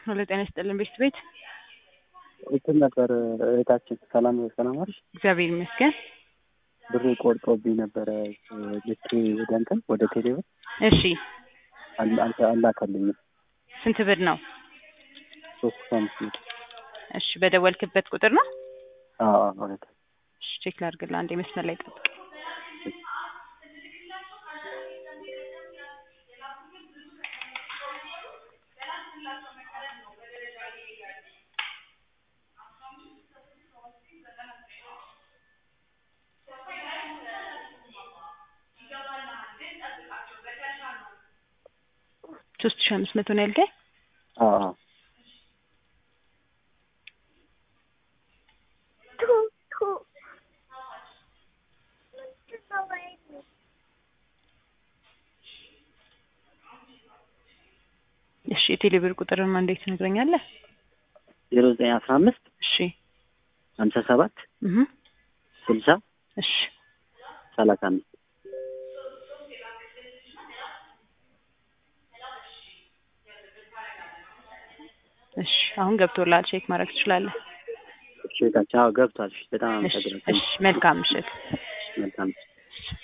ሄሎ ጤና ይስጥልን ቤት ቤት እንትን ነበር እህታችን ሰላም ሰላም አለሽ? እግዚአብሔር ይመስገን። ብር ቆርጦብኝ ነበረ ልኬ ወደ እንትን ወደ ቴሌብር እሺ አል- አልተ- አላከልኝም ስንት ብር ነው? ሶስት ሺህ አምስት መቶ እሺ በደወልክበት ቁጥር ነው? አዎ አዎ እህት እሺ ቼክ ላድርግልህ አንዴ መስመር ላይ ጠብቅ። ሶስት ሺህ አምስት መቶ ነው ያልከኝ? አዎ አዎ እሺ የቴሌ ብር ቁጥርማ እንዴት ትነግረኛለህ? ዜሮ ዘጠኝ አስራ አምስት እሺ ሀምሳ ሰባት እህ ስልሳ እሺ ሰላሳ አምስት እሺ አሁን ገብቶልሃል ቼክ ማድረግ ትችላለህ። እሺ እህታችን አዎ ገብቷል። እሺ በጣም እሺ አመሰግናለሁ። እሺ መልካም ምሽት። መልካም